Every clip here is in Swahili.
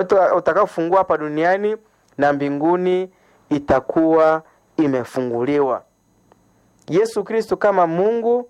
utakaofungua hapa duniani na mbinguni itakuwa imefunguliwa. Yesu Kristo kama Mungu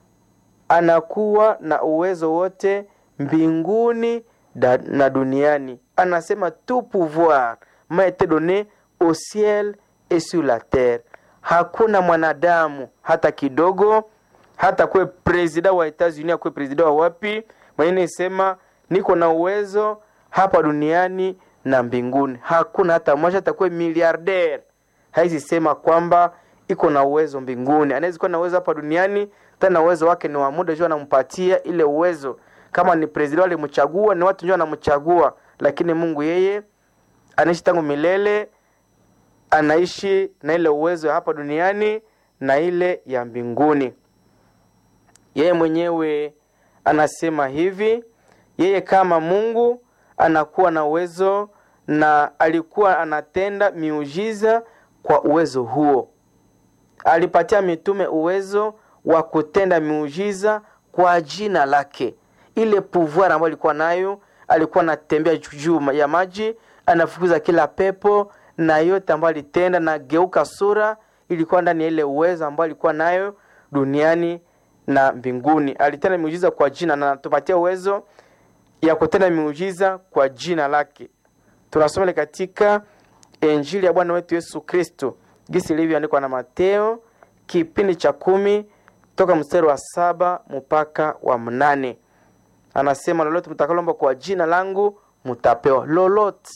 anakuwa na uwezo wote mbinguni na duniani. Anasema tout pouvoir m'a été donné au ciel et sur la terre. Hakuna mwanadamu hata kidogo, hata kuwe presida wa Etats-Unis, akuwe presida wa wapi, mwenye isema niko na uwezo hapa duniani na mbinguni. Hakuna hata mmoja, hata kuwe miliarder haizi sema kwamba iko na uwezo mbinguni. Anaweza kuwa na uwezo hapa duniani, tena uwezo wake ni wa muda, jua anampatia ile uwezo. Kama ni president walimchagua, ni watu ndio wanamchagua, lakini Mungu yeye anaishi tangu milele, anaishi na ile uwezo hapa duniani na ile ya mbinguni. Yeye mwenyewe anasema hivi, yeye kama Mungu anakuwa na uwezo na alikuwa anatenda miujiza kwa uwezo huo. Alipatia mitume uwezo wa kutenda miujiza kwa jina lake. Ile pouvoir ambayo alikuwa nayo, alikuwa anatembea juu ya maji, anafukuza kila pepo na yote ambayo alitenda na geuka sura, ilikuwa ndani ya ile uwezo ambayo alikuwa nayo duniani na mbinguni. Alitenda miujiza kwa jina na anatupatia uwezo ya kutenda miujiza kwa jina lake. Tunasoma katika Injili ya Bwana wetu Yesu Kristo gisi ilivyoandikwa na Mateo kipindi cha kumi toka mstari wa saba mpaka wa mnane. Anasema, lolote mtakalomba kwa jina langu mutapewa, lolote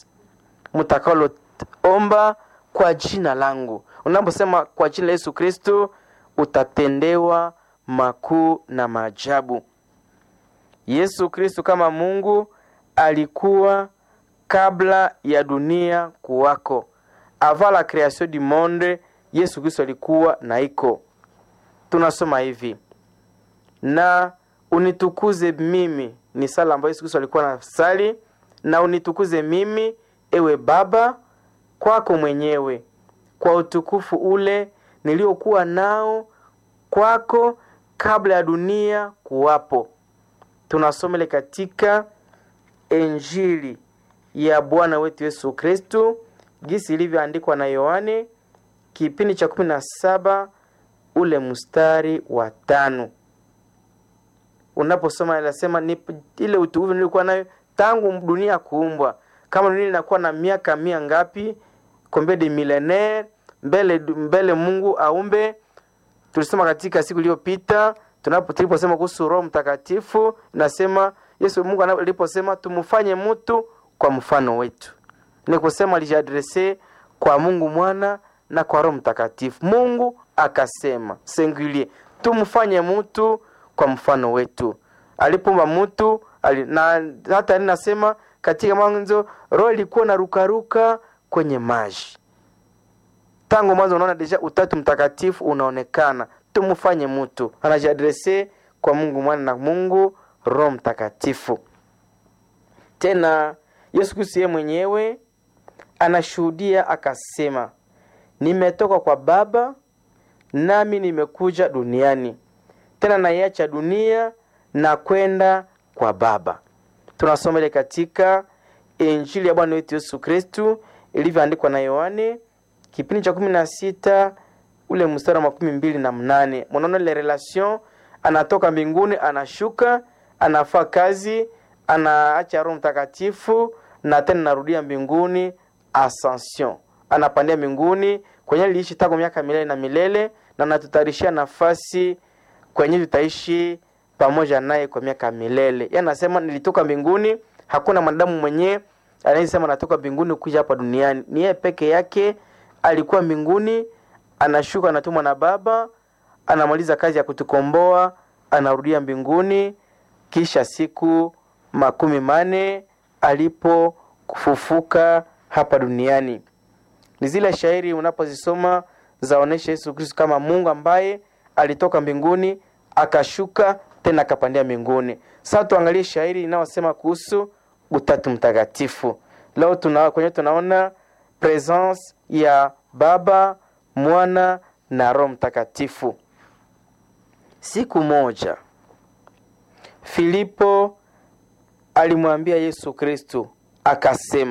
mtakaloomba kwa jina langu. Unaposema kwa jina la Yesu Kristo utatendewa makuu na maajabu. Yesu Kristo kama Mungu alikuwa kabla ya dunia kuwako. Avant la création du monde, Yesu Kristo alikuwa na iko. Tunasoma hivi: na unitukuze mimi, ni sala ambayo Yesu Kristo alikuwa na sali, na unitukuze mimi ewe Baba kwako mwenyewe, kwa utukufu ule niliokuwa nao kwako kabla ya dunia kuwapo. Tunasomele katika Injili ya Bwana wetu Yesu Kristu gisi ilivyoandikwa na Yohane kipindi cha kumi na saba ule mstari wa tano. Unaposoma inasema ni ile utukufu nilikuwa nayo tangu dunia kuumbwa. Kama dunia inakuwa na miaka mia ngapi, combien de millennaire mbele mbele Mungu aumbe. Tulisema katika siku iliyopita tunapo tuliposema kuhusu Roho Mtakatifu, nasema Yesu Mungu aliposema tumfanye mtu kwa mfano wetu, ni kusema alijiadrese kwa Mungu Mwana na kwa Roho Mtakatifu. Mungu akasema singulier, tumfanye mtu kwa mfano wetu. Alipomba mtu ali, na hata ninasema katika mwanzo roho ilikuwa na rukaruka kwenye maji. Tangu mwanzo unaona deja utatu mtakatifu unaonekana. Tumfanye mtu, anajiadrese kwa Mungu Mwana na Mungu Roho Mtakatifu. Tena Yesu Kristo yeye mwenyewe anashuhudia akasema, nimetoka kwa Baba nami nimekuja duniani, tena naiacha dunia na kwenda kwa Baba. Tunasoma ile katika Injili ya Bwana wetu Yesu Kristu ilivyoandikwa na Yohane kipindi cha kumi na sita ule mstari wa makumi mbili na mnane. Mnaona ile relation, anatoka mbinguni anashuka, anafaa kazi, anaacha Roho Mtakatifu na tena narudia mbinguni, ascension, anapandia mbinguni kwenye liishi tangu miaka milele na milele, na natutayarishia nafasi kwenye tutaishi pamoja naye kwa miaka milele. Yeye anasema nilitoka mbinguni, hakuna mwanadamu mwenyewe anayesema natoka mbinguni kuja hapa duniani. Ni yeye peke yake alikuwa mbinguni, anashuka, anatumwa na Baba, anamaliza kazi ya kutukomboa, anarudia mbinguni, kisha siku makumi mane alipofufuka hapa duniani. Ni zile shairi unapozisoma zaonesha Yesu Kristo kama Mungu ambaye alitoka mbinguni akashuka tena akapandia mbinguni. Sasa tuangalie shairi inayosema kuhusu utatu mtakatifu. Leo tuna kwenye tunaona presence ya Baba, Mwana na Roho Mtakatifu. Siku moja Filipo alimwambia Yesu Kristo akasema